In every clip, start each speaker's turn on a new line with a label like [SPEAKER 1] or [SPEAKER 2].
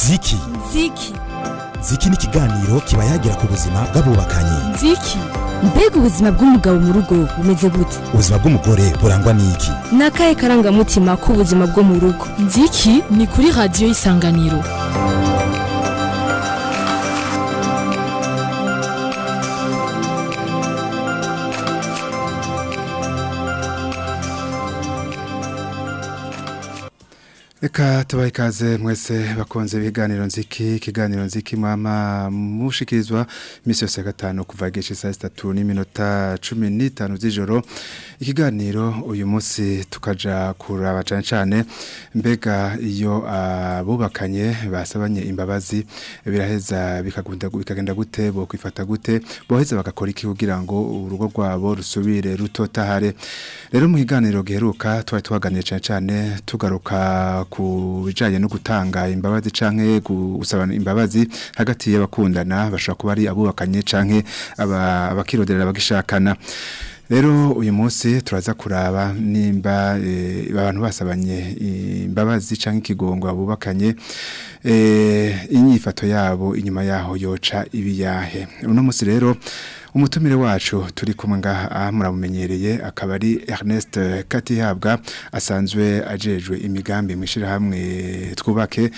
[SPEAKER 1] ziki
[SPEAKER 2] ziki
[SPEAKER 1] ziki ni ikiganiro kiba yagira ku buzima bw'abubakanye
[SPEAKER 2] ziki mbega ubuzima bw'umugabo mu rugo bumeze gute
[SPEAKER 1] ubuzima bw'umugore burangwa n'iki
[SPEAKER 2] ni akahe karangamutima k'ubuzima bwo mu rugo
[SPEAKER 3] nziki ni kuri radiyo y'isanganiro
[SPEAKER 4] Reka tubahe ikaze mwese bakunze ibiganiro nziki ikiganiro nziki mama mushikirizwa imisi yose ya gatanu kuva igice saa sitatu n'iminota cumi n'itanu z'ijoro ikiganiro uyu munsi tukaja kuraba cane cane mbega iyo abubakanye basabanye imbabazi biraheza bikagunda bikagenda gute bo kwifata gute boheza bagakora iki kugira ngo urugo rwabo rusubire rutotahare rero mu kiganiro giheruka twari tuhaganiye cane cane tugaruka ku bijanye no gutanga imbabazi canke gusaba imbabazi hagati y'abakundana bashobora kuba ari abubakanye canke aba- abakiroderera bagishakana Rero uyu munsi turaza kuraba nimba eh, abantu basabanye imbabazi canke ikigongo abubakanye eh, inyifato yabo inyuma yaho yoca ibiyahe. Uno munsi rero umutumire wacu turi kumwe ngaha aha muramumenyereye akaba ari Ernest Katihabwa asanzwe ajejwe imigambi mwishira hamwe twubake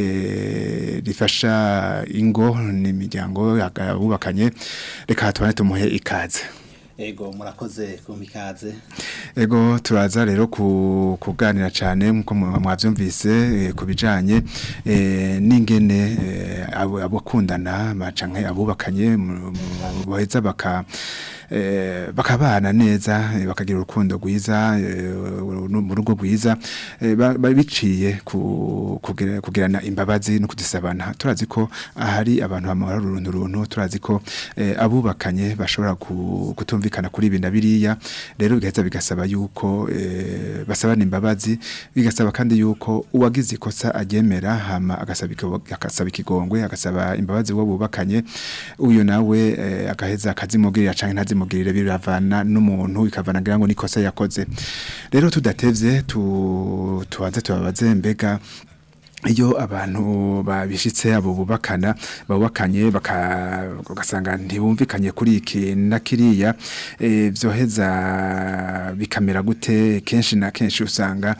[SPEAKER 4] eh, rifasha ingo n'imiryango abubakanye reka tubane tumuhe ikaze.
[SPEAKER 5] Ego murakoze kumikaze.
[SPEAKER 4] Ego turaza rero ku kuganira cyane nkuko mu- mwavyumvise eh, ku bijanye eh, n'ingene eh, abo abakundana bacanke abubakanye mu- mu- boheza baka eh, bakabana neza eh, bakagira urukundo rwiza eh, uru- mu rugo rwiza eh, ba- ba- biciye ku kugira- kugirana imbabazi no kudisabana turazi ko ahari abantu bamara uruntu runtu turazi ko eh, abubakanye bashobora ku- kutumvikana kuri ibi na biriya rero bigaheza bigasaba yuko eh, basabana imbabazi bigasaba kandi yuko uwagize ikosa agemera hama agasaba ikigo- agasaba ikigongwe agasaba imbabazi wo bubakanye uyu nawe eh, agaheza akazimugirira canke ntazimugirire biravana n'umuntu bikavana ngira ngo nikosa yakoze rero tudatevye tu tubanze tubabaze mbega iyo abantu babishitse abo bubakana babakanye baka ugasanga ntibumvikanye kuri iki na kiriya eh, vyoheza bikamera gute kenshi na kenshi usanga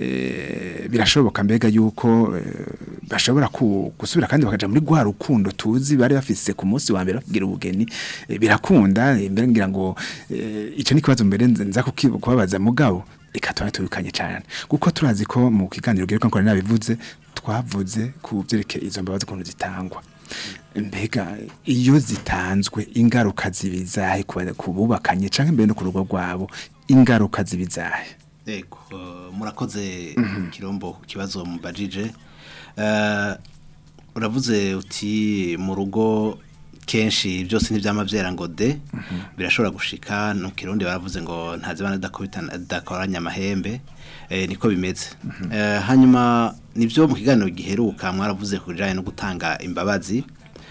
[SPEAKER 4] eh, birashoboka mbega yuko eh, bashobora ku- gusubira kandi bakaja muri gwa rukundo tuzi bari bafise ku munsi wa mbere bakigira ubugeni eh, birakunda eh, mbere ngira ngo eh, ico ni kibazo mbere nza nza kuki- kubabaza mugabo reka tuba tubikanye cyane kuko turazi ko mu kiganiro giheruka nkora nabivuze twavuze ku byerekeye izo mbabazi ukuntu zitangwa mbega iyo zitanzwe ingaruka zibizahe ku ba- ku bubakanye cyangwa mbere no ku rugo rwabo ingaruka zibizahe
[SPEAKER 5] Ego uh, murakoze kirombo ku kibazo mubajije. Uh, uravuze uti mu rugo kenshi byose ntibyama byera ngo de birashobora gushika no kirundi baravuze ngo ntazibana dakubitana dakoranya amahembe eh, niko bimeze Eh, hanyuma nivyo mu kiganiro giheruka mwaravuze kujanye no gutanga imbabazi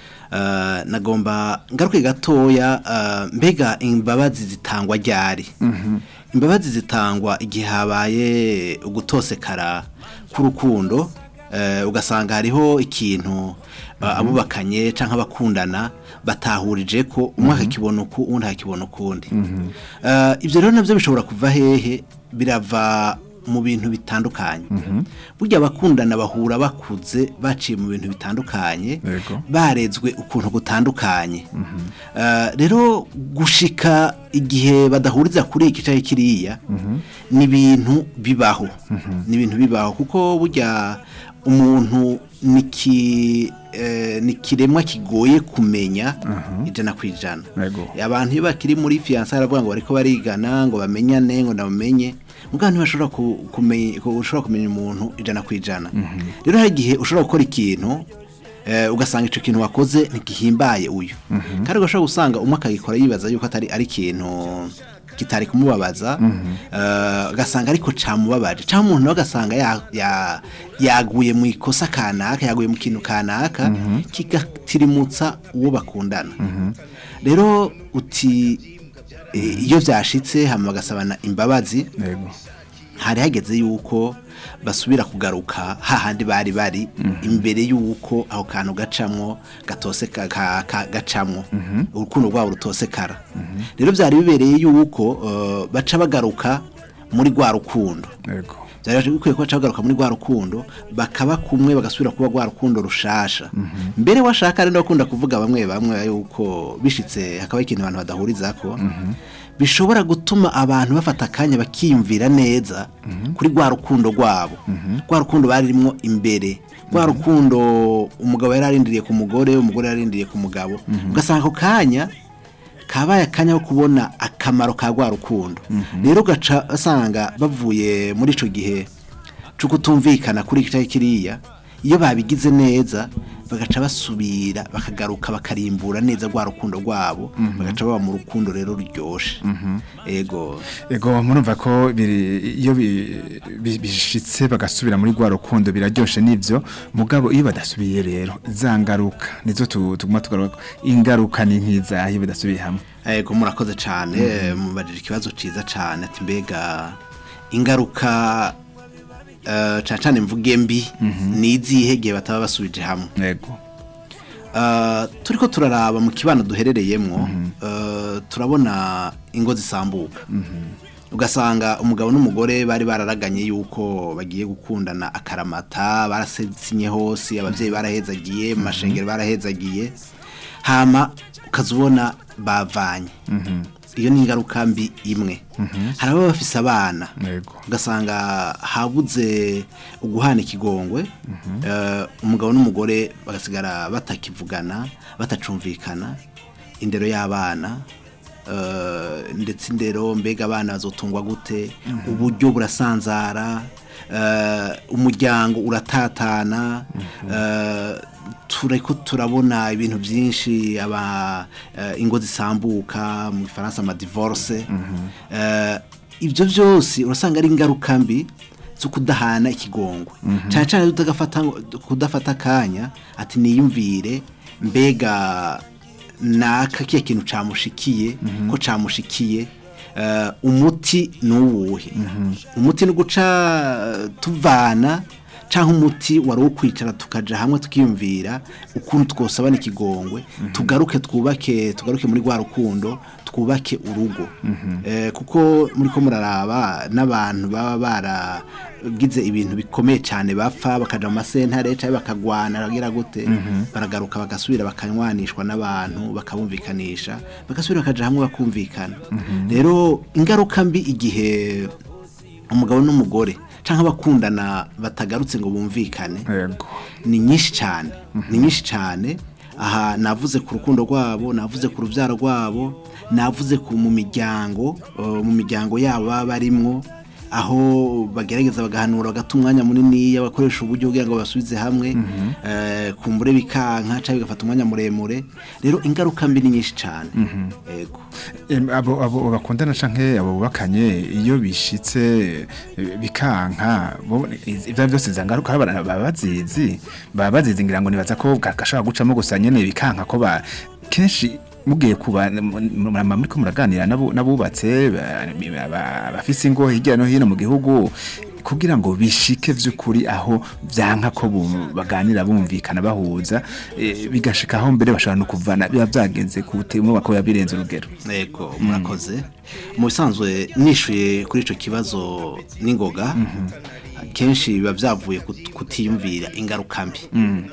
[SPEAKER 5] Uh, nagomba ngaruke gatoya uh, mbega imbabazi zitangwa ryari imbabazi zitangwa igihe habaye ugutosekara k'urukundo uh, ugasanga hariho ikintu uh, abubakanye canke abakundana batahurije ko umwe akakibona uku uwundi akakibona ukundi uh, ivyo rero navyo bishobora kuva hehe birava mu bintu bitandukanye burya abakundana bahura bakuze baciye mu bintu bitandukanye
[SPEAKER 4] Yego.
[SPEAKER 5] barezwe ukuntu gutandukanye Eh, rero gushika igihe badahuriza kuri iki cyangwa kiriya ni ibintu bibaho ni ibintu bibaho kuko burya umuntu ni ki- eh, ni kiremwa kigoye kumenya ijana ku ijana
[SPEAKER 4] Yego.
[SPEAKER 5] abantu iyo bakiri muri fiyanse baravuga ngo bariko barigana ngo bamenyane ngo ndabamenye mugabo ntibashobora ku- kumenya ku- ushobora kumenya umuntu ijana ku ijana rero hari igihe ushobora gukora ikintu eh, ugasanga ico kintu wakoze ntigihimbaye uyu kandi ugashobora gusanga umwe akagikora yibaza yuko atari ari ikintu kitari kumubabaza eh, ugasanga ariko camubabaje cyangwa umuntu nawe agasanga ya- ya- yaguye mu ikosa kanaka yaguye mu kintu kanaka kigatirimutsa uwo bakundana rero uti eh, iyo vyashitse hama bagasabana imbabazi
[SPEAKER 4] yego
[SPEAKER 5] hari hageze yuko basubira kugaruka hahandi bari bari imbere y'uko aho kantu gacamwo gatose ka- ka- ka- gacamwo urukundo rwabo rutosekara rero byari bibereye y'uko eh, baca bagaruka muri rwa rukundo
[SPEAKER 4] yego
[SPEAKER 5] byari bikwiye ko baca bagaruka muri rwa rukundo bakaba kumwe bagasubira kuba rwa rukundo rushasha mbere washaka rero bakunda kuvuga bamwe bamwe yuko bishitse hakaba ikintu abantu badahurizako bishobora gutuma abantu bafata akanya bakiyumvira neza kuri rwa rukundo rwabo rwa rukundo baririmo imbere rwa rukundo umugabo yari arindiriye ku mugore umugore yari arindiriye ku mugabo ugasanga ako kanya kabaye akanya ko kubona akamaro ka rwa rukundo rero ugaca asanga bavuye muri icyo gihe cyo kutumvikana kuri iki cyangwa kiriya iyo babigize neza bagaca basubira bakagaruka bakarimbura neza rwa rukundo rwabo bagaca baba mu rukundo rero ruryoshe ego
[SPEAKER 4] Ego murumva ko biri iyo bi- bi- bishitse bagasubira muri rwa rukundo biraryoshe nivyo mugabo iyo badasubiye rero zangaruka nizo tu- tuguma tugaruka ingaruka ni nkiza iyo badasubiye hamwe
[SPEAKER 5] ego murakoze cyane mubajije ikibazo cyiza cyane ati mbega ingaruka eh, cyane cyane mvuge mbi ni izihe gihe bataba basubije hamwe
[SPEAKER 4] yego
[SPEAKER 5] Uh, turiko turaraba mu kibano duherereyemwo uh, turabona ingo zisambuka ugasanga umugabo n'umugore bari bararaganye yuko bagiye gukundana akaramata barasinye hose ababyeyi barahezagiye mu mashengero barahezagiye hama ukazubona bavanye iyo ni ingaruka mbi imwe hari ababa bafise abana
[SPEAKER 4] Yego.
[SPEAKER 5] ugasanga habuze uguhana ikigongwe eh, umugabo n'umugore bagasigara batakivugana batacumvikana indero y'abana eh, ndetse indero mbega abana bazotungwa gute uburyo burasanzara eh, umuryango uratatana eh, tureko turabona ibintu byinshi aba eh, ingo zisambuka mu Faransa ama divorce eh, ibyo byose urasanga ari ingaruka mbi zo kudahana ikigongwe cyane cyane tutagafata ngo- kudafata akanya ati niyumvire mbega naka kiya kintu camushikiye ko camushikiye eh, umuti ni uwuhe umuti ni uguca eh, tuvana cyangwa umuti wari uwo kwicara tukaja hamwe tukiyumvira ukuntu twosabana ikigongwe tugaruke twubake tugaruke muri rwa rukundo twubake urugo Eh, kuko muri ko muraraba n'abantu baba baragize ibintu bikomeye cyane bapfa bakaja mu masentare cyangwa bakagwana bagira gute baragaruka bagasubira bakanywanishwa n'abantu bakabumvikanisha bagasubira bakaja hamwe bakumvikana rero ingaruka mbi igihe umugabo n'umugore cyangwa abakundana batagarutse ngo bumvikane
[SPEAKER 4] yego
[SPEAKER 5] ni nyinshi cyane ni nyinshi cyane aha navuze ku rukundo rwabo navuze ku rubyaro rwabo navuze ku mu miryango uh, mu miryango yabo baba barimwo aho bagerageza bagahanura bagata umwanya munini bakoresha uburyo kugira ngo basubize hamwe eh, kumbure bikanka cyangwa bigafata umwanya muremure rero ingaruka mbi ni nyinshi cyane yego
[SPEAKER 4] Em, abo abo bakundana canke abo bubakanye iyo bishitse eh, bikanka bo- iz- ivyo byose zangaruka baba bazizi baba bazizi ngira ngo nibaza ko gashaka gucamo gusa nyene bikanka ko ba kenshi mugiye kuba murama muri ko muraganira n'abu- n'abubatse ba- ba- bafise ingo hirya no hino mu gihugu kugira ngo bishike vy'ukuri aho vyanka ko bu- baganira bumvikana bahuza eh, bigashika aho mbere bashobora no kuvana biba vyagenze ku butemu bakoya birenze urugero
[SPEAKER 5] Ego murakoze mu bisanzwe nishuye kuri icyo kibazo n'ingoga kenshi biba byavuye kut- kutiyumvira ingaruka mbi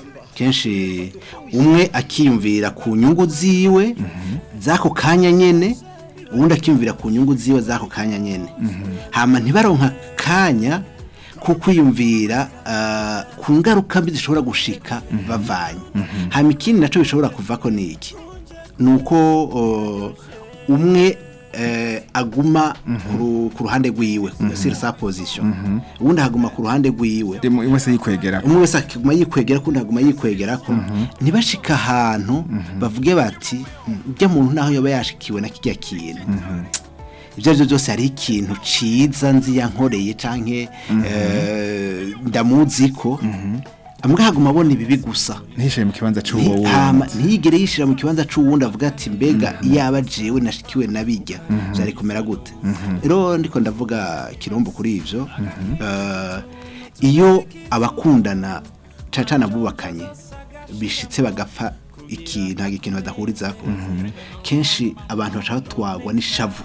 [SPEAKER 5] kenshi umwe akiyumvira ku nyungu ziwe z'ako kanya nyene uwundi akiyumvira ku nyungu ziwe z'ako kanya nyene hama ntibaronka kanya ko kwiyumvira ah, ku ngaruka mbi zishobora gushika bavanye hama ikindi nacyo bishobora kuvako ni iki ni uko uh, umwe eh, aguma ku ru- ku ruhande rwiwe sur sa position uwundi aguma ku ruhande rwiwe
[SPEAKER 4] Demo wese yikwegera
[SPEAKER 5] umwe wese akiguma yikwegera kundi aguma yikwegera ko ntibashika ahantu bavuge bati ujya muntu naho yoba yashikiwe na kijya kintu ibyo ari byo byose hari ikintu ciza nzi yankoreye canke eh, ndamuzi ko amwe haguma abona ibibi gusa
[SPEAKER 4] ntishaye mu kibanza c'uwo
[SPEAKER 5] Nti- hama
[SPEAKER 4] wundi
[SPEAKER 5] ntiyigere yishira mu kibanza c'uwundi avuga ati mbega iyaba jewe nashikiwe nabijya byari kumera gute rero ndiko ndavuga kirombo kuri ivyo Eh, iyo abakundana cyane cyane abubakanye bishitse bagapfa iki ntabwo ikintu badahuriza ko kenshi abantu baca batwagwa n'ishavu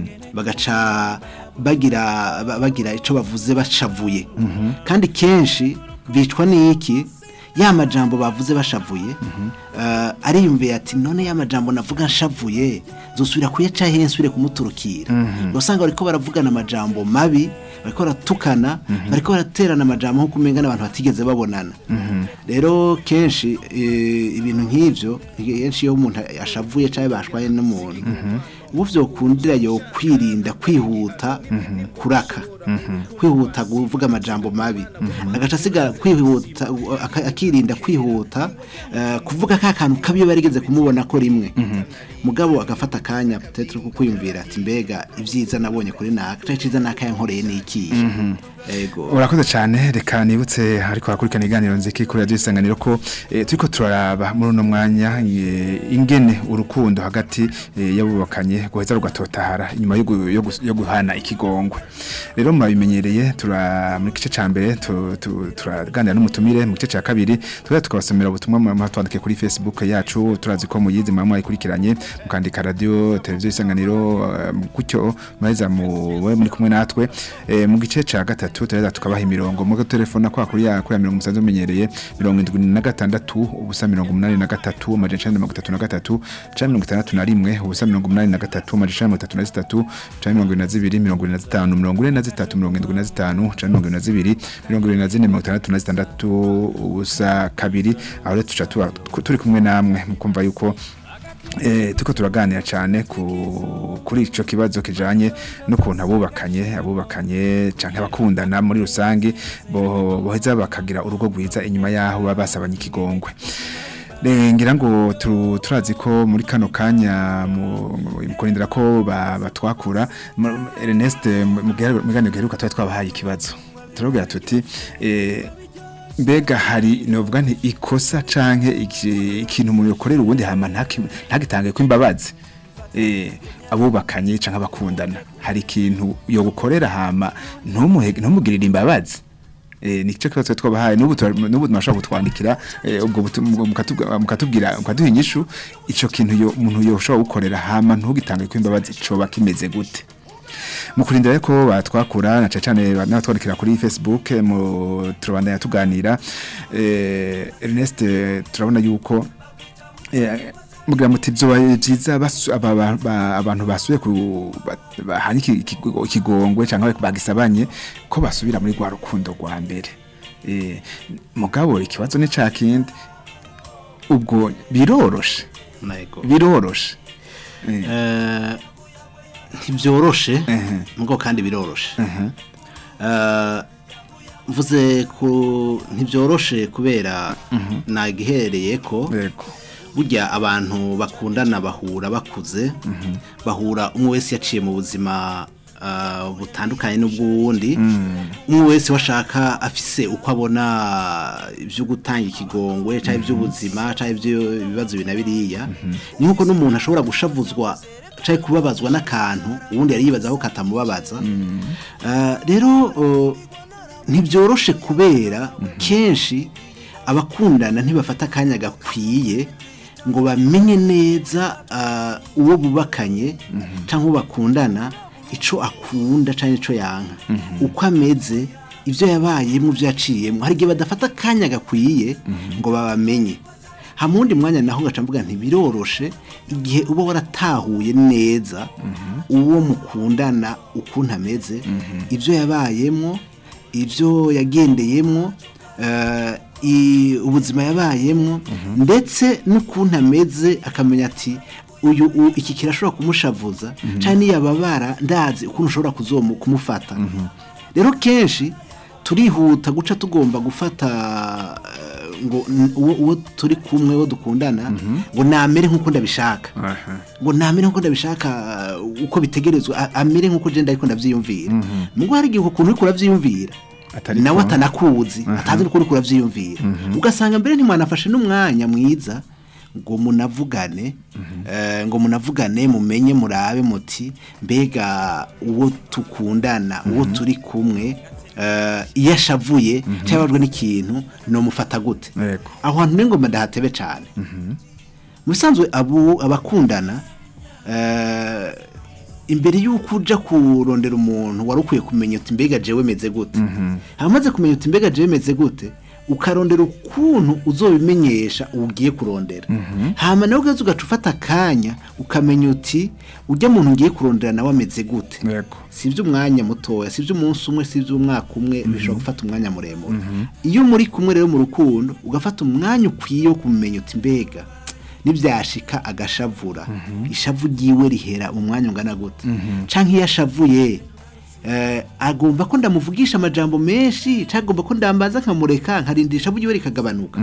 [SPEAKER 5] bagaca bagira ba- bagira icyo bavuze bashavuye kandi kenshi bicwa n'iki ya majambo bavuze bashavuye eh, ariyumviye ati none ya majambo navuga nshavuye zosubira kuyaca he nsubire kumuturukira usanga bariko baravugana amajambo mabi bariko baratukana bariko baraterana amajambo nko kumenga n'abantu batigeze babonana rero kenshi eh, ibintu nk'ivyo kenshi iyo umuntu ashavuye cyangwa bashwaye n'umuntu ubu vyokundira yo kwirinda kwihuta kuraka kwihuta kuvuga amajambo mabi agaca asigara kwihuta aka- akirinda kwihuta eh, kuvuga ka kantu kabi iyo barigeze kumubona ko rimwe mugabo agafata akanya peut-être ko kwiyumvira ati mbega ibyiza nabonye kuri naka cyangwa iciza naka yankoreye ni ikihe ego
[SPEAKER 4] urakoze cyane reka nibutse ariko hakurikirana iganiro nziki kuri radiyo isanganiro ko eh, turiko turaraba muri uno mwanya eh, ingene urukundo hagati eh, y'abubakanye guheza rugatotahara inyuma yo gu- yo gus- yo guhana ikigongwe rero murabimenyereye tura muri gice ca mbere tu- tu- turaganira n'umutumire mu gice ca kabiri tuba tukabasomera ubutumwa mu twandike kuri facebook yacu turazi ko muyizi mama mwayikurikiranye mukandika radio televiziyo isanganiro eh, gutyo muraheza mu we muri kumwe natwe eh, mu gice ca gatatu turaheza tukabaha imirongo mu telefona kwa kuri ya kuri ya mirongo musanzwe mumenyereye mirongo indwi na gatandatu ubusa mirongo umunani na gatatu amajana icenda na mirongo itatu na gatatu canke mirongo itandatu na rimwe ubusa mirongo umunani na gatatu amajana icenda na mirongo itatu na zitatu canke mirongo ibiri na zibiri mirongo ibiri na zitanu mirongo ine na zitatu mirongo indwi na zitanu canke mirongo ibiri na zibiri mirongo ibiri na zine mirongo itandatu na zitandatu ubusa kabiri aho rero tuca tuba turi kumwe namwe mukumva yuko Eh, tuko turaganira cyane ku kuri ico kibazo kijanye n'ukuntu abubakanye abubakanye canke abakundana muri rusange bo boheza bakagira urugo rwiza inyuma yaho baba basabanye ikigongwe Eh, ngira ngo tu- turazi ko muri kano kanya mu mu kurindira ko ba- batwakura mu- Ernest mu mu kiganiro giheruka twari twabahaye ikibazo turabwira tuti eh, mbega hari novuga nti ikosa canke iki- ikintu umuntu yokorera ubundi hama ntaki- ntagitange ko imbabazi eh abubakanye canke abakundana hari ikintu yo gukorera hama ntumuhe ntumugirire imbabazi eh nico kibazo twabahaye n'ubu tura- n'ubu mwashaka kutwandikira eh, ubwo butu- mukatubwira mukatubwira mukaduha inyishu ico kintu yo umuntu yoshobora gukorera hama ntugitange ko imbabazi coba kimeze gute mukurindira rero ko batwakura na cyane n'abatwandikira kuri Facebook eh, mu turabandanya tuganira eh, Ernest eh, turabona yuko eh, mugira muti byo byiza basu- aba- ba- ba- abantu basuye ku ba- bahanye iki- ikigo- ikigongwe cyangwa bagisabanye ko basubira muri rwa rukundo rwa mbere eh, mugabo ikibazo ni ca kindi ubwo biroroshe
[SPEAKER 5] nego
[SPEAKER 4] biroroshe eh,
[SPEAKER 5] Eh, ntibyoroshe
[SPEAKER 4] ehe,
[SPEAKER 5] mugo kandi biroroshe
[SPEAKER 4] ehe,
[SPEAKER 5] Eh, mvuze ku ntibyoroshe kubera nagihereye ko
[SPEAKER 4] yego
[SPEAKER 5] burya abantu bakundana bahura bakuze bahura umwe wese yaciye mu buzima ah, butandukanye n'ubw'uwundi umwe wese washaka afise uko abona ibyo gutanga ikigongwe cyangwa iby'ubuzima cyangwa iby'ibibazo bina biriya ni nk'uko n'umuntu ashobora gushavuzwa cyangwa kubabazwa n'akantu ubundi yari yibaza ko katamubabaza Ah, rero oh, ntibyoroshe kubera kenshi abakundana ntibafata akanya gakwiye ngo bamenye neza ah, uwo bubakanye cyangwa uwo bakundana icyo akunda cyangwa icyo yanka uko ameze ibyo yabayemo ibyo yaciyemo hari igihe badafata akanya gakwiye ngo babamenye ha mu wundi mwanya naho gaca mvuga ntibiroroshe igihe uba waratahuye neza uwo mukundana ukuntu ameze ibyo yabayemo ibyo yagendeyemo eh, i- ubuzima yabayemo ndetse n'ukuntu ameze akamenya ati uyu u- iki kirashobora kumushavuza cyangwa niyababara ndazi ukuntu ushobora kuzomu kumufata rero kenshi turihuta guca tugomba gufata eh, ngo n- uwo uwo turi kumwe uwo dukundana ngo namere nk'uko ndabishaka
[SPEAKER 4] aha.
[SPEAKER 5] ngo namere nk'uko ndabishaka uh, uko bitegerezwa a- amere nk'uko je ndariko ndavyiyumvira mugo hari igihe ukuntu uriko uravyiyumvira
[SPEAKER 4] Atari
[SPEAKER 5] nawe
[SPEAKER 4] ko.
[SPEAKER 5] atanakuzi atazi uko uriko uravyiyumvira ugasanga mbere ntimwanafashe n'umwanya mwiza ngo munavugane eh, ngo munavugane mumenye murabe muti mbega uwo tukundana uwo turi kumwe eh, iyo ashavuye cyangwa ababajwe n'ikintu nomufata gute
[SPEAKER 4] Yego.
[SPEAKER 5] aho hantu n'ingoma ndahatebe cyane mu bisanzwe abo abakundana eh, imbere y'uko uja kurondera umuntu wari ukwiye kumenya uti mbega jewe meze gute hamaze kumenya uti mbega jewe meze gute ukarondera ukuntu uzobimenyesha ugiye kurondera hama nawe ugeze ugaca ufata akanya ukamenya uti ujya muntu ugiye kurondera nawe ameze gute
[SPEAKER 4] Yego.
[SPEAKER 5] si iby'umwanya mutoya si iby'umunsi umwe si iby'umwaka umwe bishobora gufata umwanya muremure iyo muri kumwe rero mu rukundo ugafata umwanya ukwiye wo kumenya uti mbega nibyashika agashavura ishavu ryiwe rihera mu mwanya ungana gute canke iyo ashavuye eh, agomba ko ndamuvugisha amajambo menshi canke agomba ko ndambaza nkamureka nkarindira ishavu ryiwe rikagabanuka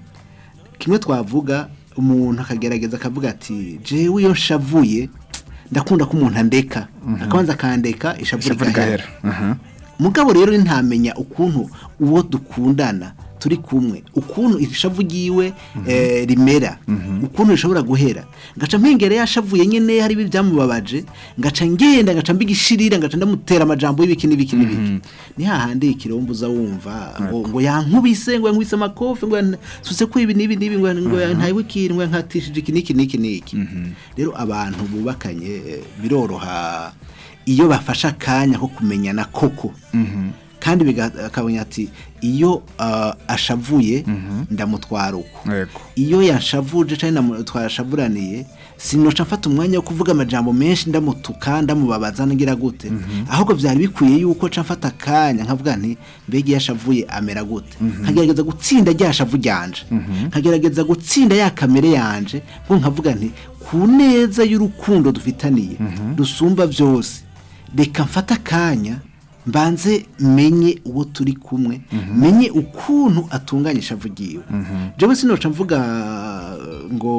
[SPEAKER 5] kimwe twavuga umuntu akagerageza akavuga ati jewe iyo nshavuye ndakunda ko umuntu andeka akabanza akandeka ishavu
[SPEAKER 4] Ishavu
[SPEAKER 5] rigahera
[SPEAKER 4] rigahera. Aha.
[SPEAKER 5] mugabo rero ntamenya ukuntu uwo dukundana turi kumwe ukuntu ishavu ryiwe eh, rimera ukuntu rishobora guhera ngaca mpengere yashavuye nyene hari ibi byamubabaje ngaca ngenda ngaca mbigishirira ngaca ndamutera amajambo y'ibiki n'ibiki n'ibiki ni hahandi ikirombo uza wumva ngo, ngo yankubise ngo yankubise amakofi ngo yasutse ko ibi n'ibi n'ibi ngo ngo yantaye ikintu ngo yankatishije iki n'iki n'iki n'iki rero abantu bubakanye eh, biroroha iyo bafashe akanya ko kumenyana koko kandi biga- akabona ati iyo ah, ashavuye ndamutwara uko
[SPEAKER 4] Yego.
[SPEAKER 5] iyo yanshavuje cyangwa twashavuraniye sinoca mfata umwanya wo kuvuga amajambo menshi ndamutuka ndamubabaza ngira gute ahubwo byari bikwiye yuko nca mfata akanya nkavuga nti mbega iyo ashavuye amera gute nkagerageza gutsinda rya shavu ryanje nkagerageza gutsinda ya kamere yanje ngo nkavuga nti ku neza y'urukundo dufitaniye dusumba byose reka mfate akanya mbanze menye uwo turi kumwe menye ukuntu atunganya ishavu ryiwe jewe sinoca mvuga ngo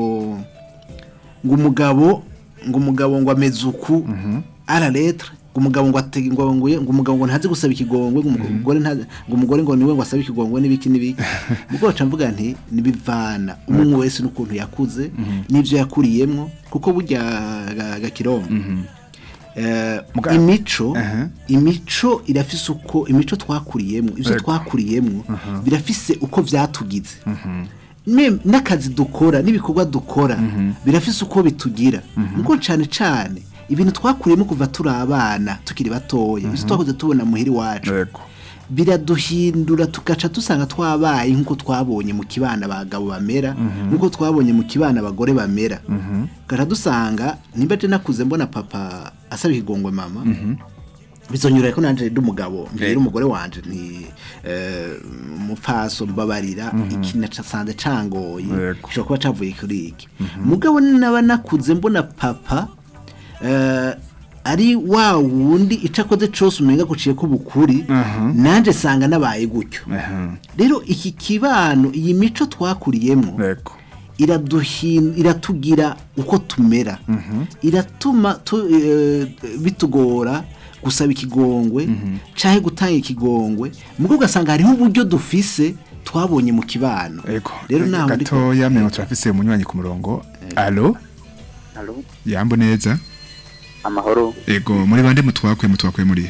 [SPEAKER 5] ngo umugabo ngo umugabo ngo ameze uku ara letre ngo umugabo ngo atege ngo ngo ngo umugabo ngo ntazi gusaba ikigongwe ngo umugore ntazi ngo umugore ngo niwe ngo asabe ikigongwe n'ibiki n'ibiki ubwo baca mvuga nti nibivana umwe wese n'ukuntu yakuze n'ibyo yakuriyemwo kuko burya ga- gakirombo Eh,
[SPEAKER 4] Muga-
[SPEAKER 5] imico
[SPEAKER 4] Aha.
[SPEAKER 5] imico irafise uko imico twakuriyemo ivyo
[SPEAKER 4] Yego.
[SPEAKER 5] twakuriyemo birafise uko vyatugize Ne- n'akazi dukora n'ibikorwa dukora birafise uko bitugira nuko cane cane ibintu twakuriyemo kuva turi abana tukiri batoya ivyo twakoze tubona muhiri wacu
[SPEAKER 4] Yego.
[SPEAKER 5] biraduhindura tugaca dusanga twabaye nk'uko twabonye mu kibana abagabo bamera nk'uko twabonye mu kibana abagore bamera tugaca dusanga nimba je nakuze mbona papa asaba ikigongwe mama bizonyura ko nanje ndi umugabo mbwira umugore wanje nti eh, umupfaso mbabarira iki nacasanze cangoye
[SPEAKER 4] Yego.
[SPEAKER 5] gishobora kuba cavuye kuri iki mugabo naba nakuze mbona papa eh, ari wa wundi ico akoze cose umenga guciye ko bukuri nanje sanga nabaye gutyo
[SPEAKER 4] Aha.
[SPEAKER 5] rero iki kibano iyi mico twakuriyemo
[SPEAKER 4] Yego.
[SPEAKER 5] iraduhin iratugira uko tumera iratuma tu, eh, bitugora gusaba ikigongwe canke gutanga ikigongwe mugo ugasanga hariho uburyo dufise twabonye mu kibano
[SPEAKER 4] Yego.
[SPEAKER 5] rero naho ndiko-
[SPEAKER 4] gatoya mengo turafise umunywanyi ku murongo. Allo?
[SPEAKER 6] Halo,
[SPEAKER 4] Yambo neza.
[SPEAKER 6] amahoro.
[SPEAKER 4] Ego muri bande mutwakwe mutwakwe muri.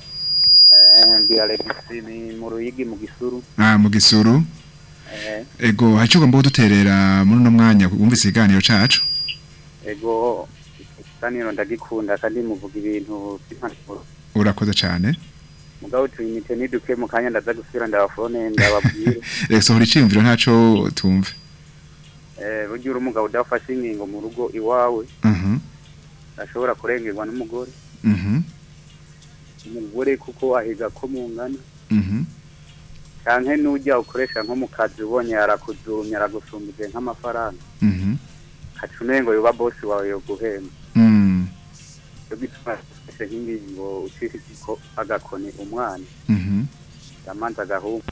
[SPEAKER 6] Eh, ndi Alex ni mu Ruyigi mu Gisuru.
[SPEAKER 4] Ah mu gisuru.
[SPEAKER 6] Eh,
[SPEAKER 4] Ego hacu gomba duterera muri no mwanya wumvise iganiro cacu.
[SPEAKER 6] ego ikiganiro ndagikunda kandi muvuga ibintu by'impanuro.
[SPEAKER 4] Urakoze cyane.
[SPEAKER 6] Mugabo tuyimite niduke mu kanya ndaza gusubira ndabafone ndababwire.
[SPEAKER 4] Reka sohora iciyumviro ntaco tumve.
[SPEAKER 6] Eh, burya uri umugabo udafashe ingingo mu rugo iwawe
[SPEAKER 4] Mhm.
[SPEAKER 6] ashobora kurengerwa n'umugore.
[SPEAKER 4] Mhm.
[SPEAKER 6] Umugore kuko wahiga ko mungana.
[SPEAKER 4] Mhm.
[SPEAKER 6] Canke nujya ukoresha nko mu kazi ubonye arakuzumya aragusumbije nk'amafaranga.
[SPEAKER 4] Mhm.
[SPEAKER 6] Haca umengo yoba boss wawe yo guhemba.
[SPEAKER 4] Mm.
[SPEAKER 6] yo gituma ese nk'ingingo ucishije ko agakoni umwana
[SPEAKER 4] Mhm.
[SPEAKER 6] yamanza agahungu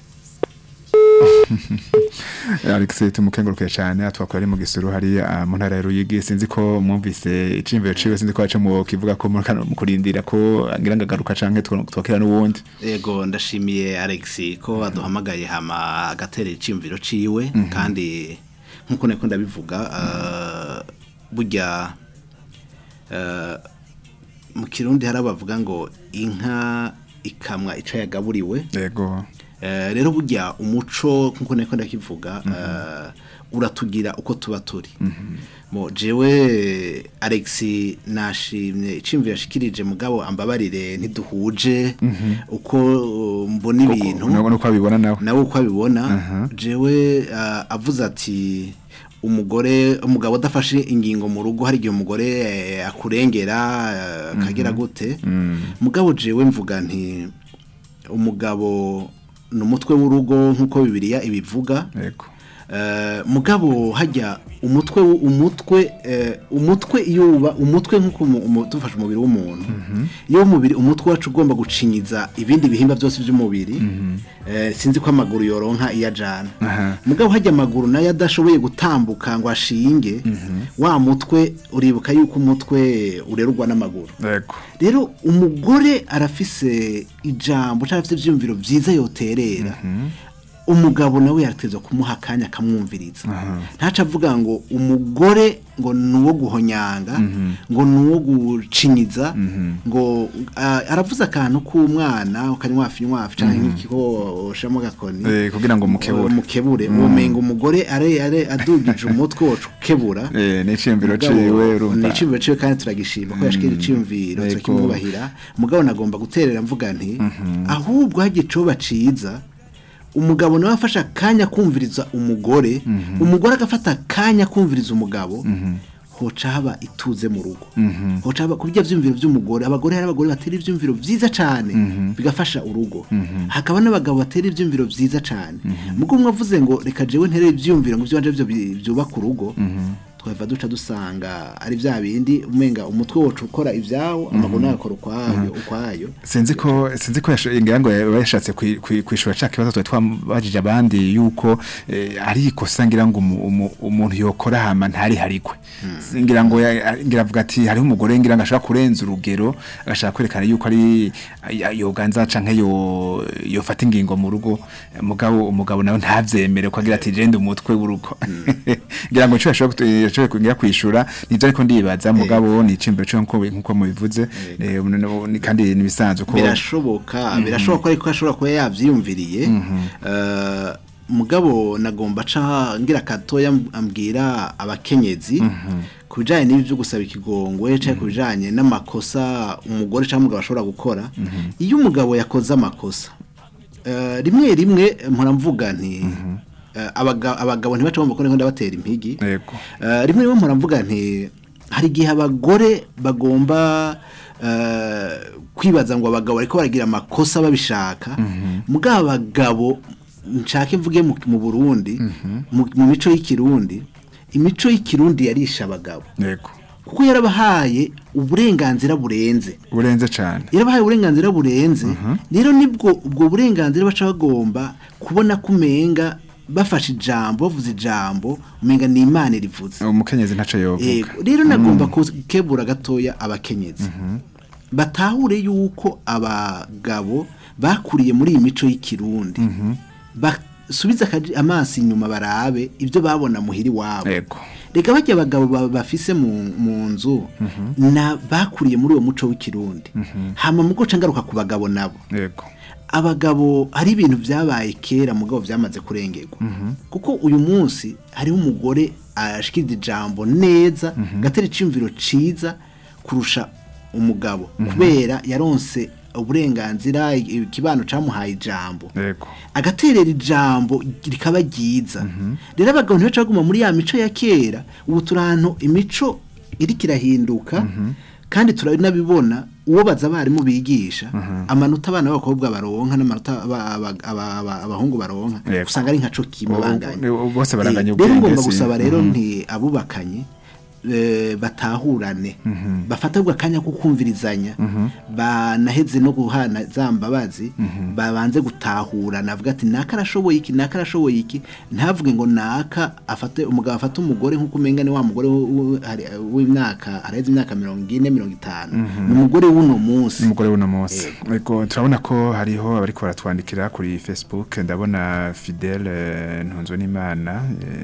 [SPEAKER 4] Alex tumukenguruke cyane atwakora ari mu gisuru hari ah, mu ntara ya Ruyigi sinzi ko mwumvise icimviro ciwe sinzi ko aca mu kivuga ko muri kano- mu kurindira ko ngira ngo agaruka canke twakira n'uwundi
[SPEAKER 5] yego ndashimiye Alex ko aduhamagaye hama agaterera iciyumviro ciwe kandi nkuko nako ndabivuga eh, burya eh, mu kirundi hari abavuga ngo inka ikamwa ico yagaburiwe
[SPEAKER 4] yego
[SPEAKER 5] Eh, rero burya umuco nkuko niko ndakivuga eh, uratugira uko tuba turi mo jewe Alex nashimye icimviro yashikirije mugabo ambabarire ntiduhuje uko uh, mbona ibintu
[SPEAKER 4] nubwo uko abibona nawe
[SPEAKER 5] nawe uko abibona jewe ah, avuze ati umugore umugabo udafashe ingingo mu rugo hari igihe umugore eh, akurengera eh, akagira gute mugabo jewe mvuga nti umugabo ni umutwe w'urugo nk'uko bibiliya ibivuga
[SPEAKER 4] yego
[SPEAKER 5] Eh, mugabo hajya umutwe w- umutwe eh, umutwe iyo uba umutwe nk'uko umu- umu- dufashe umubiri w'umuntu iyo umubiri umutwe wacu ugomba gucinyiza ibindi bihimba byose by'umubiri eh, sinzi ko amaguru yoronka iyo ajana
[SPEAKER 4] Aha.
[SPEAKER 5] mugabo hajya amaguru nayo adashoboye gutambuka ngo ashinge wa mutwe uribuka yuko umutwe urerwa n'amaguru
[SPEAKER 4] yego
[SPEAKER 5] rero umugore arafise ijambo cyangwa afite ibyiyumviro byiza yoterera umugabo nawe yarateza kumuha akanya akamwumviriza ntaca avuga ngo umugore ngo ni uwo guhonyanga ngo ni uwo gucinyiza ngo ah, aravuze akantu k'umwana ukanywafi nywafi cyangwa nk'ikiho ushamo agakoni
[SPEAKER 4] Eh, kugira ngo mukebure.
[SPEAKER 5] mukebure umenga umugore are are adugije umutwe wacu ukebura
[SPEAKER 4] eh ni iciyumviro
[SPEAKER 5] Mugabo,
[SPEAKER 4] ciwe
[SPEAKER 5] ni
[SPEAKER 4] urumva
[SPEAKER 5] iciyumviro ciwe kandi turagishima ko yashikira iciyumviro
[SPEAKER 4] Yego.
[SPEAKER 5] turakimwubahira mugabo nagomba guterera mvuga nti ahubwo hagiye icoba ciza umugabo nawe afashe akanya kumviriza umugore umugore agafata akanya kumviriza umugabo hoca haba ituze mu rugo hoca haba kubijya vyumviro vy'umugore abagore hari abagore batera ivyumviro vyiza cane bigafasha urugo hakaba n'abagabo batera ivyumviro vyiza cane mugo umwe avuze ngo reka jewe ntere ivyumviro ngo ivyanje vyo bi- vyubaka urugo twava duca dusanga ari bya bindi umenga umutwe wacu ukora ibyawo amaguru nayo akora ukwayo ukwayo
[SPEAKER 4] sinzi ko sinzi ko yasho- ngira ngo yashatse kwi- kwi- kwishura ca kibazo twari twabajije abandi yuko eh, ari ikosa ngira ngo umu- umu- umuntu yokora hama ntari harikwe ngira ngo ya- ngira avuga ati hariho umugore ngira ngo ashaka kurenza urugero agashaka kwerekana yuko ari ay- yoganza canke yo yofata ingingo mu rugo mugabo umugabo nawe ntavyemere ko agira ati jende umutwe w'urugo ngira ngo cyo yashobora yashoboye kugira kwishura nivyo ariko ndibaza mugabo ni icimbiro cyo nkuko nkuko mubivuze eh, ubu noneho ni- kandi nibisanzwe ko
[SPEAKER 5] birashoboka birashoboka ariko ashobora kuba yavyiyumviriye Eh, mugabo nagomba ca ngira katoya ambwira abakenyezi ku bijanye n'ibi byo gusaba ikigongwe cyangwa ku bijanye n'amakosa umugore cyangwa umugabo ashobora gukora iyo umugabo yakoze amakosa eh, rimwe rimwe mpora mvuga nti eh, abaga- abagabo ntibaca bumva ko ndabatera impigi
[SPEAKER 4] Yego.
[SPEAKER 5] Eh, rimwe rimwe mpora mvuga nti hari igihe abagore bagomba eh, kwibaza ngo abagabo bariko baragira amakosa babishaka mugabo abagabo nshake mvuge mu mu Burundi mu mu mico y'ikirundi imico y'ikirundi yarisha abagabo
[SPEAKER 4] yego
[SPEAKER 5] kuko yarabahaye uburenganzira burenze
[SPEAKER 4] urenze cyane
[SPEAKER 5] yarabahaye uburenganzira burenze rero nibwo ubwo burenganzira baca bagomba kubona ko umenga bafashe ijambo bavuze ijambo umenga ni imana rivuze
[SPEAKER 4] umukenyezi ntaco yovuga
[SPEAKER 5] Yego, rero nagomba kukebura gatoya abakenyezi batahure yuko abagabo bakuriye muri iyi mico y'ikirundi basubize akaji- amaso inyuma barabe ibyo babona muhiri wabo
[SPEAKER 4] yego
[SPEAKER 5] reka bajya abagabo ba- bafise mu, mu nzu na bakuriye muri uwo muco w'ikirundi hama mu guca ngaruka ku bagabo nabo
[SPEAKER 4] yego
[SPEAKER 5] abagabo hari ibintu byabaye kera mugabo byamaze kurengerwa kuko uyu munsi hariho umugore ashikiriza ijambo neza gatera iciyumviro ciza kurusha umugabo kubera yaronse uburenganzira ikibano camuhaye ijambo
[SPEAKER 4] yego
[SPEAKER 5] agaterera ijambo rikaba ryiza rero abagabo ntibaca baguma muri ya mico ya kera ubu turi ahantu imico iriko irahinduka kandi turanabibona uwo baza abarimu bigisha amanota abana b'abakobwa baronka n'amanota aba- aba- aba- aba- abahungu baronka
[SPEAKER 4] Yego.
[SPEAKER 5] usanga ari nka co kimwe
[SPEAKER 4] Ubu-
[SPEAKER 5] banganya
[SPEAKER 4] ubu- bose baranganya
[SPEAKER 5] Eh, rero
[SPEAKER 4] ubwenge,
[SPEAKER 5] ngomba
[SPEAKER 4] si-
[SPEAKER 5] gusaba rero nti abubakanye eh, batahurane bafatirwa akanya ko kumvirizanya banaheze no guhana za mbabazi babanze gutahurana avuga ati naka arashoboye iki naka arashoboye iki ntavuge ngo naka afate umugabo afate umugore nk'uko umenga ni wa mugore w- w- hari- w'imyaka araheze imyaka mirongo ine mirongo itanu ni umugore w'uno munsi
[SPEAKER 4] umugore w'uno munsi yego turabona ko hariho abariko baratwandikira kuri facebook ndabona fidele ntunzwe n'imana eh,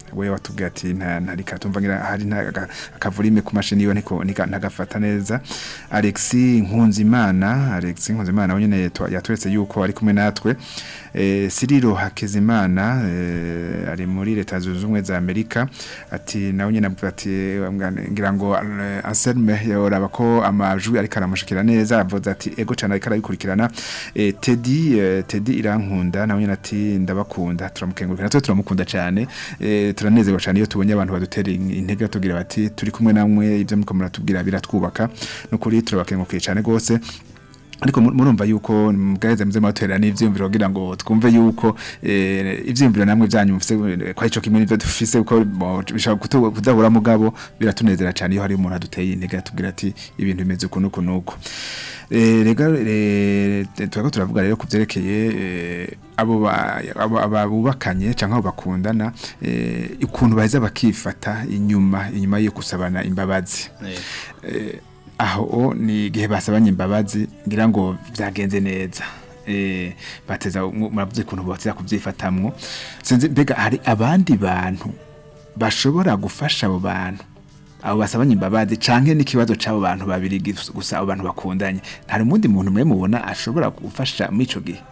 [SPEAKER 4] we watubwiye ati nta ntari katumva ngira hari nta aga- akavurime ku mashini yiwe niko nika- ntagafata neza Alexis Nkunzimana Alexis Nkunzimana we nyene yatwa- yatweretse yuko ari kumwe natwe eh Cyril Hakizimana eh, ari muri leta zunze ubumwe za Amerika ati nawe nyene avuga ati eh, ngira ngo eh, Anselme yoraba ko amajwi ariko aramushikira neza avuze ati ego cyane ariko arabikurikirana eh, Teddy eh, Teddy irankunda nawe nyene ati ndabakunda turamukengurukira natwe turamukunda cyane eh, turanezerwa cyane iyo tubonye abantu badutera in- intege batubwira bati turi kumwe namwe ibyo muriko muratubwira biratwubaka no kuri turabakengurukiye cyane gose ariko mu- murumva yuko mugaheza muze mwaterera n'ivyumviro kugira ngo twumve yuko eh, ivyumviro namwe byanyu mufise eh, kwa ico kimwe n'ivyo dufise uko bo- bishobora kutu- kudahura mugabo biratunezera cyane iyo hari umuntu aduteye intege atubwira ati ibintu bimeze uku nuku nuku Eh, rega eh, turako turavuga rero kuvyerekeye eh, abo ba- abo- aba bubakanye canke abo bakundana eh, ukuntu baheza bakifata inyuma inyuma yo gusabana imbabazi
[SPEAKER 5] Eh,
[SPEAKER 4] eh, aho ni igihe basabanye imbabazi ngira ngo byagenze neza eh bateza mu- muravuze kuntu bateza kuvyifatamwo sinzi mbega hari abandi bantu bashobora gufasha abo bantu abo basabanye imbabazi canke n'ikibazo c'abo bantu babiri gis- gusa abo bantu bakundanye hari umundi muntu mwe mubona ashobora gufasha muri ico gihe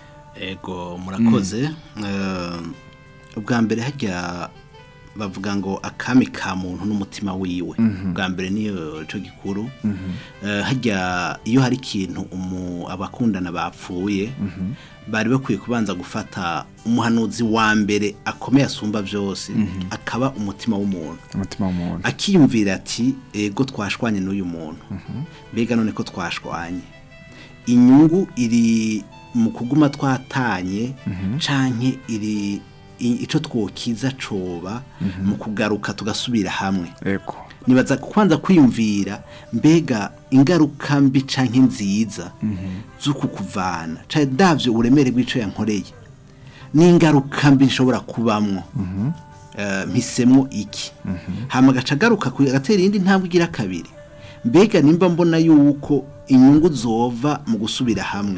[SPEAKER 5] ego murakoze Eh, ubwa mbere hajya bavuga ngo akami ka muntu n'umutima wiwe ubwa mbere niyo cyo gikuru Eh, hajya iyo hari ikintu umu- abakundana bapfuye bari bakwiye kubanza gufata umuhanuzi wa mbere akomeye asumba byose akaba umutima w'umuntu
[SPEAKER 4] umutima w'umuntu
[SPEAKER 5] akiyumvira ati ego twashwanye n'uyu muntu mbega none ko twashwanye inyungu iri mu kuguma twatanye canke iri i- ico twokiza coba mu kugaruka tugasubira hamwe
[SPEAKER 4] ego
[SPEAKER 5] nibaza kwanza kwiyumvira mbega ingaruka mbi canke nziza z'uku kuvana canke davyo uburemere bw'ico yankoreye n'ingaruka mbi nshobora kubamwo Eh, mpisemwo iki hama agaca agaruka ku- agatera iyindi ntambwe igira kabiri mbega nimba mbona yuko inyungu zova mu gusubira hamwe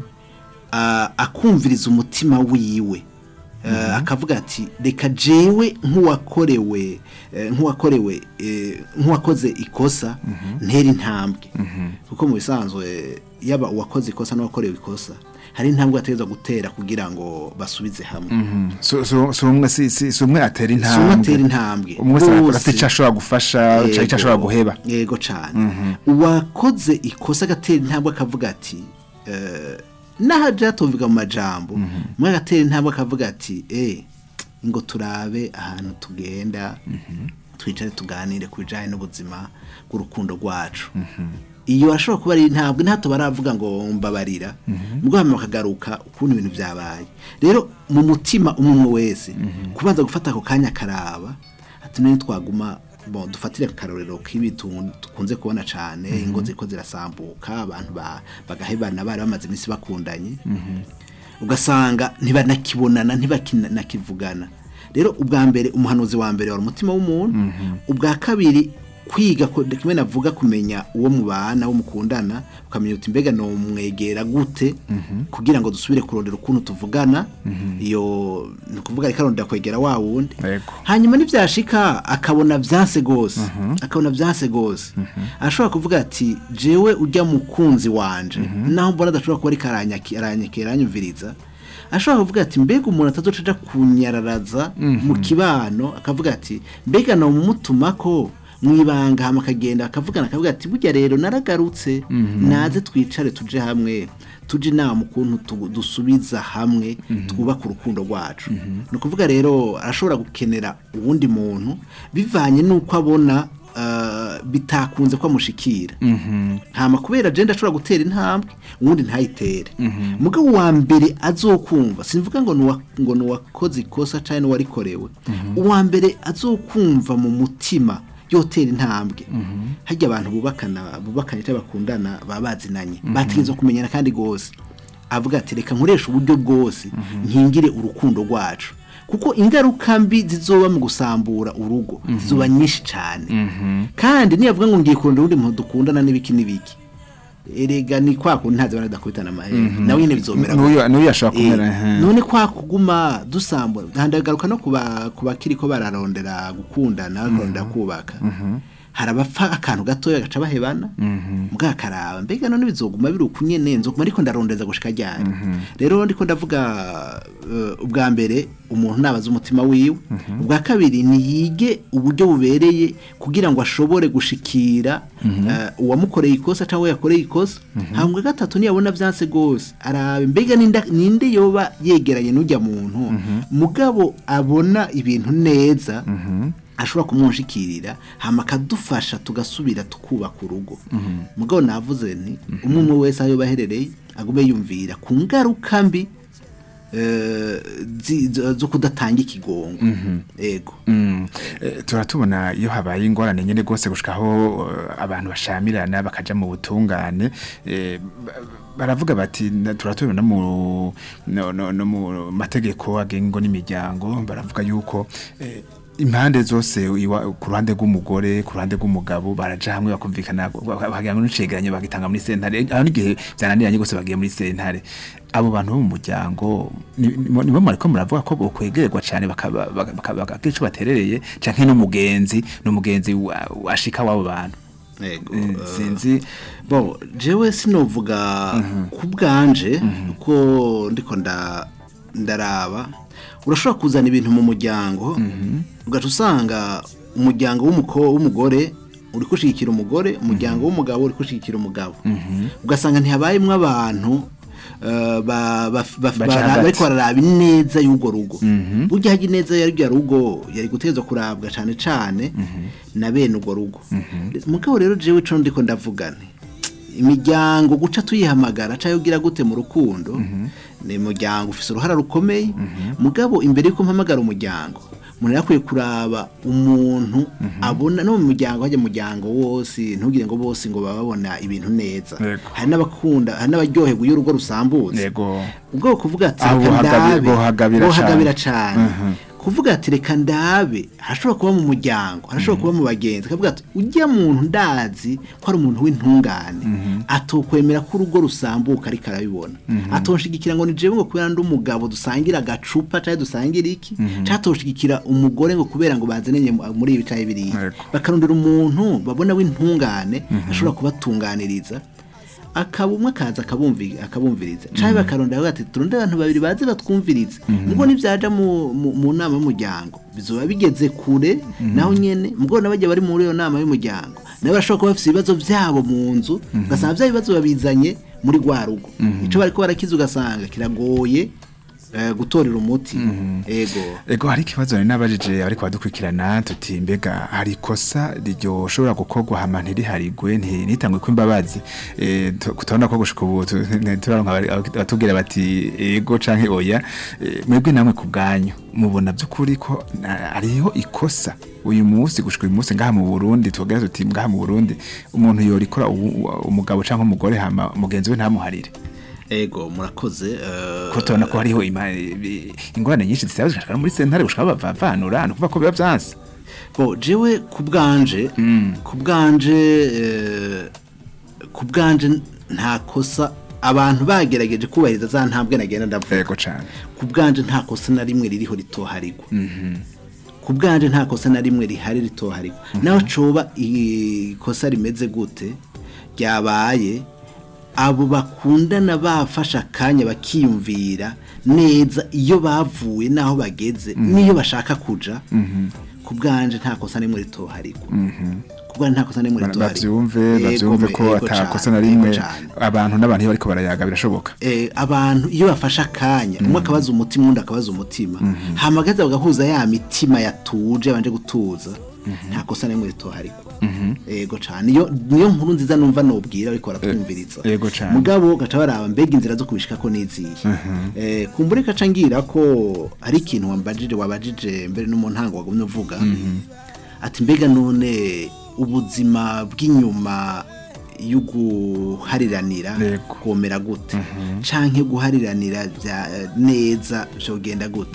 [SPEAKER 5] Ah, akumviriza umutima wiwe Eh, akavuga ati reka jewe nk'uwakorewe eh, nk'uwakorewe eh, nk'uwakoze ikosa ntera intambwe kuko mu bisanzwe yaba uwakoze ikosa n'uwakorewe ikosa hari intambwe ategerezwa gutera kugira ngo basubize hamwe
[SPEAKER 4] so so so umwe si si si umwe atera
[SPEAKER 5] Si umwe atera
[SPEAKER 4] intambwe
[SPEAKER 5] intambwe
[SPEAKER 4] umwe wese arakora
[SPEAKER 5] Bose.
[SPEAKER 4] afite icyo ashobora gufasha canke icyo ashobora guheba
[SPEAKER 5] yego cyane uwakoze ikosa agatera intambwe akavuga ati eh, n'aho byatuvuga mu majambo umwe agatera intambwe akavuga ati eh ngo turabe ahantu tugenda twicare tuganire ku bijyanye n'ubuzima bw'urukundo rwacu iyo ashobora kuba ari intambwe ntato baravuga ngo mbabarira ubwo hanyuma bakagaruka ukuntu ibintu byabaye rero mu mutima umwe wese kubanza gufata ako kanya akaraba ati none twaguma bon dufatire akarorero k'ibi tu- dukunze kubona cyane ingo ziko zirasambuka abantu ba- bagahebana bari bamaze iminsi bakundanye ugasanga ntibanakibonana ntibakinakivugana rero ubwa mbere umuhanuzi wa mbere wari umutima w'umuntu ubwa kabiri kwiga ko- kimwe navuga kumenya uwo mubana wo mukundana ukamenya uti mbega no mwegera gute kugira ngo dusubire kurondera ukuntu tuvugana iyo ni ukuvuga reka arondera kwegera wa wundi
[SPEAKER 4] Yego.
[SPEAKER 5] hanyuma nibyashika akabona byanse gose akabona byanse gose ashobora kuvuga ati jewe ujya mukunzi wanje naho mbona adashobora kuba ariko aranyaki- aranyakira aranyumviriza ashobora kuvuga ati mbega umuntu atazoca aja kunyararaza mu kibano akavuga ati mbega no mumutuma ko mwibanga hama akagenda akavugana akavuga ati burya rero naragarutse naze twicare tuje hamwe tuje inama ukuntu tu- dusubiza hamwe twubaka urukundo rwacu ni ukuvuga rero arashobora gukenera uwundi muntu bivanye n'uko abona eh, bitakunze ko amushikira hama kubera agenda ashobora gutera intambwe uwundi ntayitere mugabo wa mbere azokumva simvuga ngo nuwa ngo nuwakoze ikosa cyangwa nuwarikorewe uwa mbere azokumva mu mutima yotera intambwe hajya abantu bubakana bubakanye cyangwa bakundana baba bazinanye bategerezwa kumenyana kandi gose avuga ati reka nkoresha uburyo bwose nkingire urukundo rwacu kuko ingaruka mbi zizoba mu gusambura urugo zizoba nyinshi cyane kandi niyavuga ngo ngiye kurondera undi muntu dukundana n'ibiki n'ibiki erega ni kwa kundi ntazi banadakubitana amahera nawe nyine bizomera
[SPEAKER 4] N'uyu- n'uyu ashobora
[SPEAKER 5] Eh,
[SPEAKER 4] kumera, ehe.
[SPEAKER 5] none kwa kuguma dusambura ndagaruka no kuba kubakiriko bararondera gukundana bararondera kubaka hari abapfa akantu gatoya gaca bahebana mbwa karaba mbega none bizoguma biri ukunyene nzoguma ariko ndarondeza gushika ryari rero ndiko ndavuga eh, ubwa mbere umuntu nabaza umutima wiwe ubwa kabiri niyige uburyo bubereye kugira ngo ashobore gushikira eh, uwamukoreye ikosa cyangwa yakoreye ikosa hambwa gatatu niyabona vyanse gose arabe mbega ninda- ninde yoba yegeranye n'ujya muntu mugabo abona ibintu neza ashobora kumwunshikirira hama akadufasha tugasubira tukubaka urugo mugabo navuze nti umwe umwe wese aho yoba aherereye agume yumvira ku ngaruka mbi eh, zi- zo zo kudatanga ikigongo ego
[SPEAKER 4] Mm. Eh, turatubona iyo habaye ingorane nyene gose gushikaho eh, abantu bashamirana bakaja mu butungane eh, ba- baravuga bati na- turatubona mu no, no, no mu mategeko agengo n'imiryango baravuga yuko eh, impande zose iwa- ku ruhande rw'umugore ku ruhande rw'umugabo baraja hamwe bakumvikana bakagira ngo n'icegeranyo bagitanga muri sentare aho n'igihe byananiranye gose bagiye muri sentare abo bantu bo mu muryango ni- ni- nibo mwariko muravuga ko bokwegerwa cyane bakaba- baka- baka- bakagira ico baterereye canke n'umugenzi n'umugenzi wa- washika w'abo bantu
[SPEAKER 5] ego
[SPEAKER 4] Eh,
[SPEAKER 5] eh,
[SPEAKER 4] sinzi
[SPEAKER 5] bo jewe sinovuga ku bwanje ko ndiko nda ndaraba urashobora kuzana ibintu mu muryango ugaca usanga umuryango w'umuko- w'umugore uri kushigikira umugore umuryango w'umugabo uri kushigikira umugabo ugasanga ntihabayemwo abantu eh, ba- ba- ba-
[SPEAKER 4] Baca
[SPEAKER 5] bara-
[SPEAKER 4] hagati.
[SPEAKER 5] bariko bararaba ineza y'urwo rugo burya hajya ineza yari rya rugo yari gutegerezwa kurabwa cane cane na bene urwo rugo mugabo rero jewe ico ndiko ndavuga nti imiryango guca tuyihamagara cyangwa ugira gute mu rukundo ni umuryango ufite uruhara rukomeye mugabo imbere y'uko mpamagara umuryango umuntu yakwiye kuraba umuntu abona no mu muryango hajya mu muryango wose ntugire ngo bose ngo baba babona ibintu neza
[SPEAKER 4] Yego.
[SPEAKER 5] hari n'abakunda hari n'abaryoherwa iyo urugo rusambutse
[SPEAKER 4] yego
[SPEAKER 5] ubwo kuvuga ati
[SPEAKER 4] Aho
[SPEAKER 5] reka
[SPEAKER 4] bohagabi-
[SPEAKER 5] ndabe
[SPEAKER 4] bohagabira
[SPEAKER 5] bohagabira
[SPEAKER 4] cane.
[SPEAKER 5] cane kuvuga ati reka ndabe harashobora kuba mu muryango harashobora kuba mu bagenzi kavuga ati ujya muntu ndazi ko ari umuntu w'intungane atokwemera ko urugo rusambuka ariko arabibona atonshigikira ngo ni jewe ngo kubera ndi umugabo dusangira agacupa cyangwa dusangira iki cyangwa atoshigikira umugore ngo kubera ngo bazananye mu- muri ibi cyangwa biriya
[SPEAKER 4] Yego.
[SPEAKER 5] bakarondera umuntu babona w'intungane ashobora kubatunganiriza akaba umwe akaza akabumvi- akabumviriza cyangwa bakarondera bavuga ati turondere abantu babiri baze batwumvirize nubwo nibyaja mu, mu, mu nama y'umuryango bizoba bigeze kure naho nyene mubwo n'abajya bari muri iyo nama y'umuryango nabo bashobora kuba bafite ibibazo byabo mu nzu ugasanga bya bibazo babizanye muri rwa rugo ico bariko barakiza ugasanga kiragoye eh, gutorera umuti ego
[SPEAKER 4] ego hari ikibazo nari nabajije ariko badukurikirana tuti mbega hari ikosa ryoshobora gukorwa hama ntiriharigwe nti- ntitangwe ko imbabazi Eh, tu- turabona ko gushika ubu tu- turaronka abari- abatubwira bati ego canke oya Eh, mwebwe namwe ku bwanyu mubona by'ukuri ko na- hariho ikosa uyu munsi gushika uyu munsi ngaha mu Burundi tugira tuti ngaha mu Burundi umuntu yorikora uwu- uwu- umugabo canke umugore hama mugenzi we ntamuharire
[SPEAKER 5] ego murakoze eh,
[SPEAKER 4] ko tubona ko hariho ima- i- ingorane nyinshi zisaba zigashika no muri sentare gushika bavanura ni ukuvuga ko biba vyanse
[SPEAKER 5] bo jewe ku bwanje ku bwanje eh, ku bwanje nta kosa abantu bagerageje kubahiriza za ntambwe nagenda ndavuga
[SPEAKER 4] yego cane
[SPEAKER 5] ku bwanje nta kosa na rimwe ririho ritoharigwa ku bwanje nta kosa na rimwe rihari ritoharigwa naho coba ikosa rimeze gute ryabaye abo bakundana bafashe akanya bakiyumvira neza iyo bavuye n'aho bageze n'iyo bashaka kuja ku bwanje nta kosa na rimwe ritoharigwa ku bwanje nta kosa na rimwe
[SPEAKER 4] Ba-
[SPEAKER 5] ritoharigwa
[SPEAKER 4] bavyumve
[SPEAKER 5] Yego,
[SPEAKER 4] bavyumve ko
[SPEAKER 5] yego
[SPEAKER 4] atakosa
[SPEAKER 5] cane,
[SPEAKER 4] na
[SPEAKER 5] yego
[SPEAKER 4] rimwe
[SPEAKER 5] cane.
[SPEAKER 4] abantu n'abantu iyo bariko barayaga birashoboka
[SPEAKER 5] eh, abantu iyo bafashe akanya umwe akabaza umutima undi akabaza umutima hamagaza bagahuza ya mitima yatuje banje gutuza nta kosa na rimwe ritoharigwa yego cane iyo niyo nkuru nziza numva nobwira ariko baratwumviriza
[SPEAKER 4] yego cane.
[SPEAKER 5] mugabo gaca baraba mbega inzira zo kubishikako n'izihe eh, kumbure kaca ngira ko hari ikintu wambajije wabajije mbere no mu ntango wagumye uvuga ati mbega none ubuzima bw'inyuma yo guhariranira
[SPEAKER 4] Yego.
[SPEAKER 5] komera gute canke guhariranira bya neza byogenda gute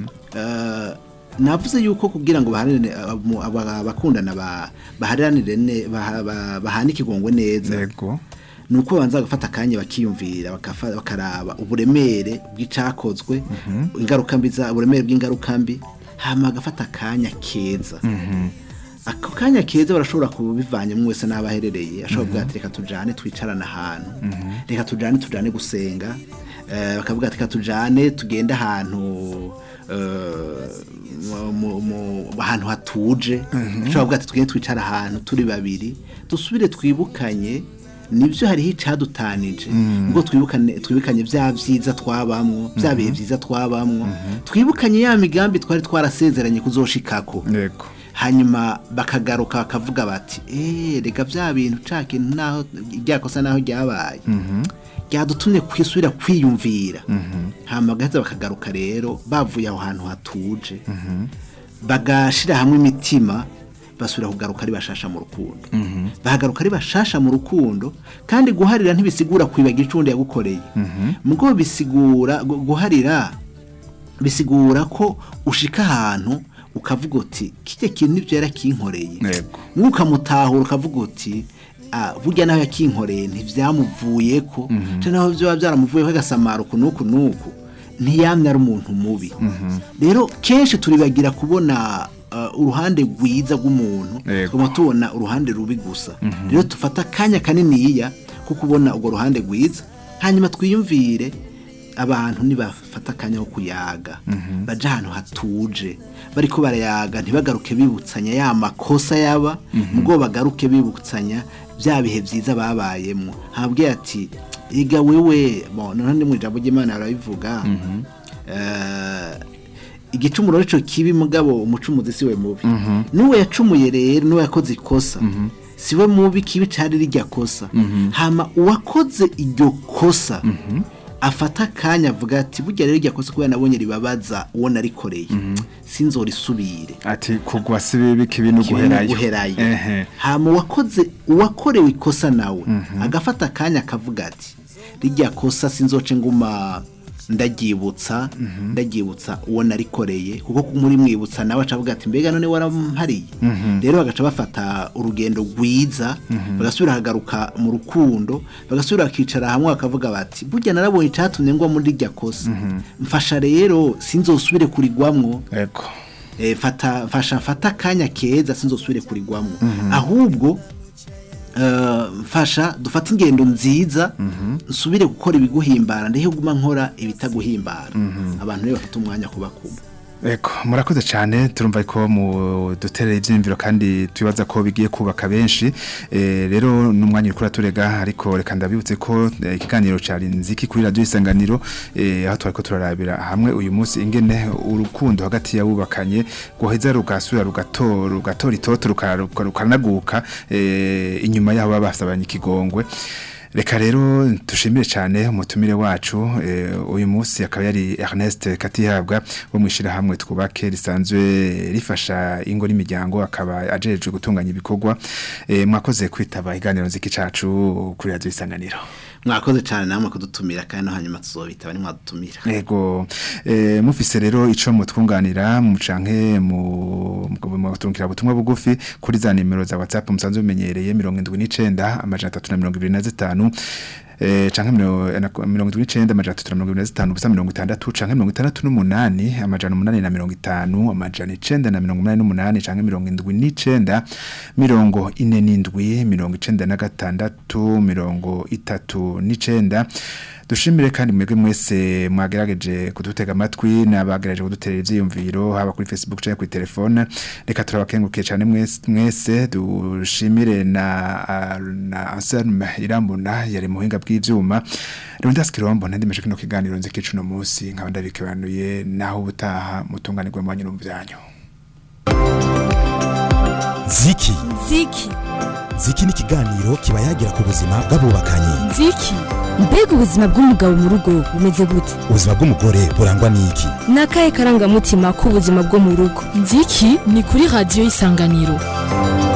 [SPEAKER 5] Eh, navuze yuko kugira ngo baharanire abo- aba- abakundana ba- bahariranire ne- baha- ba- bahane ikigongwe neza
[SPEAKER 4] yego
[SPEAKER 5] ni uko babanza bagafata akanya bakiyumvira bakafa- bakaraba uburemere bw'icakozwe ingaruka mbi za uburemere bw'ingaruka mbi hama bagafata akanya keza ako kanya keza barashobora kubivanyemo wese n'aho aherereye ashobora kuvuga ati reka tujane twicarane ahantu reka tujane tujane gusenga Eh, bakavuga ati reka tujane tugende ahantu eh, mu- mu- mu- ahantu hatuje ashobora kuvuga ati tugende twicara ahantu turi babiri dusubire twibukanye nibyo hariho icadutanije ngo twibukane twibukanye bya byiza twabamwo bya bihe byiza twabamwo twibukanye ya migambi twari twarasezeranye kuzoshikako
[SPEAKER 4] yego
[SPEAKER 5] hanyuma bakagaruka bakavuga bati eee reka bya bintu ca kintu naho ryakosa naho ryabaye ryadutumye kwisubira kwiyumvira hanyuma bagaheza bakagaruka rero bavuye aho hantu hatuje bagashira hamwe imitima basubira kugaruka ari bashasha mu rukundo bahagaruka ari bashasha mu rukundo kandi guharira ntibisigura kwibagira icundi yagukoreye mugo bisigura gu- guharira bisigura ko ushika ahantu ukavuga uti kijya kintu nibyo yarakinkoreye
[SPEAKER 4] Yego.
[SPEAKER 5] ukamutahura ukavuga uti ah, burya nawe yakinkoreye ntivyamuvuye ko cyangwa naho byoba byaramuvuyeho agasamara uku n'uku n'uku ntiyamye ari umuntu mubi rero kenshi turibagira kubona uh, uruhande rwiza rw'umuntu
[SPEAKER 4] Yego.
[SPEAKER 5] tuguma tubona uruhande rubi gusa rero dufata akanya kaniniya ko kubona urwo ruhande rwiza hanyuma twiyumvire abantu nibafata akanya ko kuyaga baje ahantu hatuje bariko barayaga ntibagaruke bibutsanya ya makosa yaba ubwo bagaruke bibutsanya bya bihe byiza babayemo habwe ati iga wewe bon none mu ijambo ry'Imana barabivuga eh, igicumuro nico kibi mugabo umucumuzi siwe mubi nuwe yacumuye rero nuwe yakoze ikosa siwe mubi kibi cari rijya kosa hama uwakoze iryo kosa afata akanya avuga ati burya rero irya kosa kubera nabonye ribabaza uwo narikoreye sinzorisubire
[SPEAKER 4] ati kugwa si bibi kibi no
[SPEAKER 5] kibi no
[SPEAKER 4] guherayo
[SPEAKER 5] guherayo
[SPEAKER 4] ehe
[SPEAKER 5] hama uwakoze uwakorewe ikosa nawe agafata akanya akavuga ati rijya kosa sinzoce nguma ndaryibutsa ndaryibutsa uwo narikoreye kuko muri mwibutsa nawe acavuga ati mbega none warampariye rero bagaca bafata urugendo rwiza bagasubira hagaruka mu rukundo bagasubira bakicara hamwe bakavuga bati burya narabonye icyatumye ngwa muri rijya kosa mfasha rero sinzosubire kurigwamwo
[SPEAKER 4] yego
[SPEAKER 5] eh, fata fasha fata akanya keza sinzosubire kurigwamo ahubwo eh, mfasha dufate ingendo nziza nsubire gukora ibiguhimbara ndehe guma nkora ibitaguhimbara abantu rero bafite umwanya kuba kumwe
[SPEAKER 4] Eko, murakoze cyane turumva ko mu duterera ibyiyumviro kandi tubaza ko bigiye kubaka benshi Eh, rero n'umwanya uri kuraturega ariko reka ndabibutse ko eh, ikiganiro cyari nziki kuri radio isanganiro eh, aho twari ko turarabira hamwe uyu munsi ingene urukundo hagati yabubakanye guheza rugasura rugatora rugatora itoto ruka- ruka- rukanaguka eh, inyuma yabo baba basabanye ikigongwe Reka rero tushimire cyane umutumire wacu eh, uyu munsi akaba yari Ernest Katihabwa wo mwishira hamwe twubake risanzwe rifasha ingo n'imiryango akaba ajejwe gutunganya ibikorwa eh, mwakoze kwitaba iganiro nziki cacu kuri radio isanganiro
[SPEAKER 5] mwakoze cyane namwe kudutumira kandi no hanyuma tuzobitaba ni mwadutumira
[SPEAKER 4] Ego eh, mufise rero ico mutwunganira mucanke mu muturungikira butumwa bugufi kuri za nimero za WhatsApp musanzwe bimenyereye 79 amajana 325 eh canke mirongo itatu n'icenda amajana atatu na mirongo ibiri na zitanu ubusa mirongo itandatu canke mirongo itandatu n'umunani amajana umunani na mirongo itanu amajana icenda na mirongo umunani n'umunani canke mirongo indwi n'icenda mirongo ine n'indwi mirongo icenda na gatandatu mirongo itatu n'icenda dushimire kandi mwebwe mwese mwagerageje kudutega amatwi n'abagerageje kuduterera ivyiyumviro haba kuri Facebook canke kuri telefone reka turabakengukiye cyane mwese mwese dushimire na na Anselme Irambona yari muhinga bw'ivyuma Rondas Kirombo ndendimeje kino kiganiro nziki cuno munsi nkaba ndabikebanuye naho ubutaha mutunganirwe mu banyuru byanyu
[SPEAKER 1] ziki
[SPEAKER 2] ziki
[SPEAKER 1] ziki ni ikiganiro kiba yagira ku buzima bw'abubakanye
[SPEAKER 3] nziki
[SPEAKER 2] mbega ubuzima bw'umugabo mu rugo bumeze gute
[SPEAKER 1] ubuzima bw'umugore burangwa n'iki
[SPEAKER 2] ni akahe karangamutima k'ubuzima bwo mu rugo
[SPEAKER 3] nziki ni kuri radiyo y'isanganiro